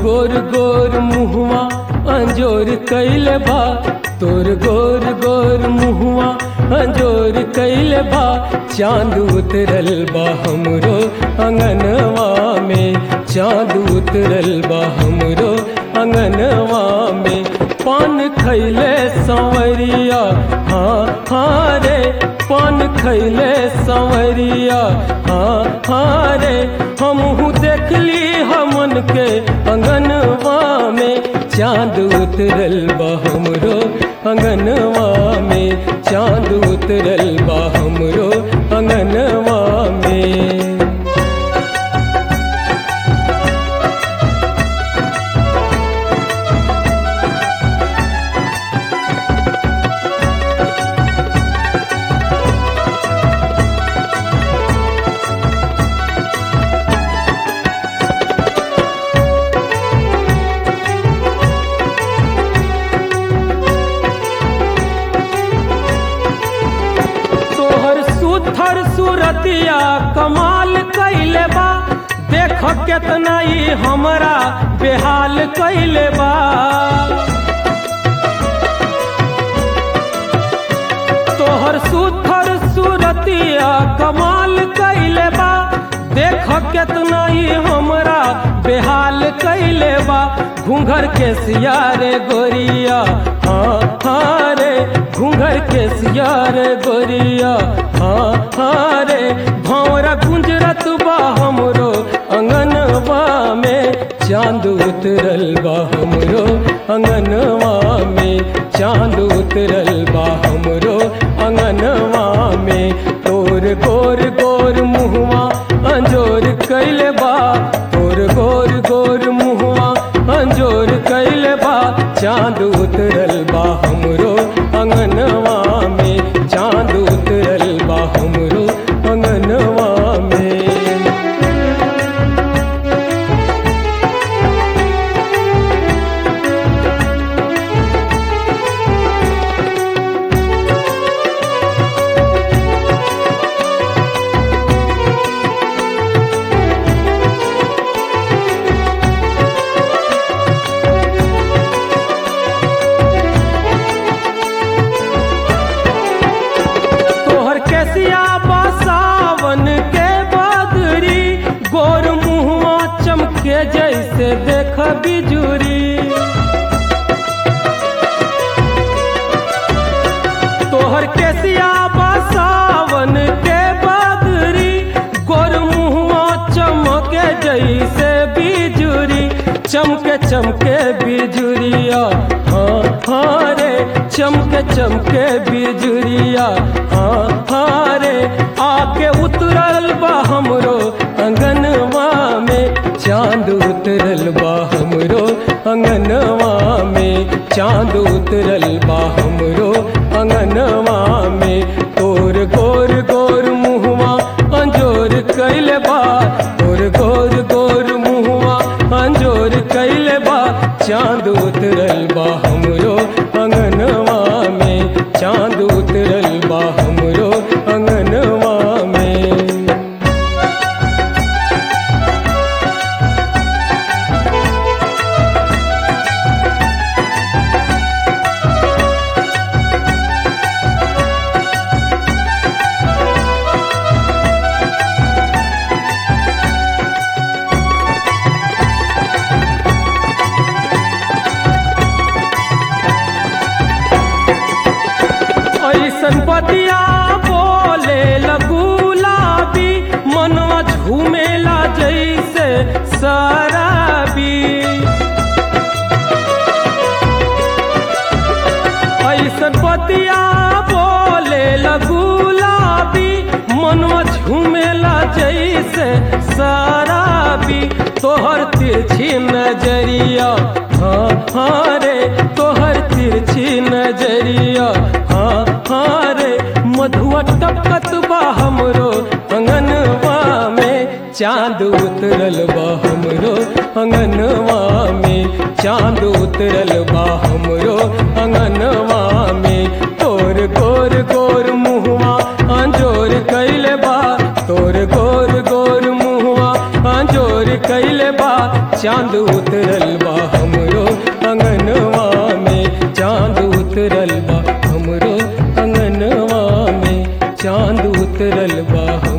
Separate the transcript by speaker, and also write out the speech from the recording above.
Speaker 1: गोर गोर मुहवा अंजोर कैले बा तोर गोर गोर मुहवा अंजोर कैले बा चांद उतरल बा हमरो अंगनवा में चांद उतरल बा हमरो अंगनवा में पान खैले संवरिया हाँ हाँ रे पान खैले संवरिया हाँ हाँ रे हमहू देखली हमन के अंगनवा में चांद उतरल बा हमरो अंगनवा में चांद उतरल बा हमरो अंगनवा में तोहर सुथर सूरतिया कमाल कैले बा देख केतना ई हमरा बेहाल कैले बा तोहर सुथर सूरतिया कमाल कैले बा देख केतना ई हमरा बेहाल कैले बा घूंघर के सियारे गोरिया हाँ हाँ रे घूंघर के सियारे गोरिया हाँ हाँ रे भौरा गुंजरत बा हमरो अंगनवा में चांद उतरल बा हमरो अंगनवा में चांद उतरल बा हमरो अंगनवा में तोर गोर गोर मुहवा अंजोर कैले बा तोर गोर गोर मुहवा अंजोर कैले बा चांद उतरल बा हमरो अंगनवा में चांद उतरल बा हमरो अंगनवा में तोहर कैसिया बसावन के बदरी गोर मुहवा चमके जैसे देख बिजुरी तोहर कैसिया बसावन के बदरी गोर मुहवा चमके जैसे बिजुरी चमके चमके बिजुरिया हाँ हाँ रे चमके चमके बिजुरिया हाँ हाँ रे आके उतरल बा हमरो अंगनवा में चांद उतरल बा हमरो अंगनवा में चांद उतरल बा हमरो अंगनवा में तोर गोर गोर मुहवा अंजोर कैले बा तोर गोर गोर मुहवा अंजोर कैले बा चांद उतरल बा हमरो अंगनवा में चांद उतरल बा हमरो अंगनवा में ऐसन बतिया बोले लगुलाबी मनवा झूमेला जैसे शराबी ऐसन बतिया बोले लगुलाबी मनवा झूमेला जैसे शराबी तोहर तिरछी नजरिया हाँ हाँ रे तोहर तिरछी नजरिया हाँ हाँ रे मधुआ टपकत बा हमरो अंगनवा में चांद उतरल बा हमरो अंगनवा में चांद उतरल बा हमरो अंगनवा में तोर गोर गोर मुहवा अंजोर कैले बा तोर गोर गोर मुहवा अंजोर कैले बा चांद उतरल बा चांद उतरल बा हम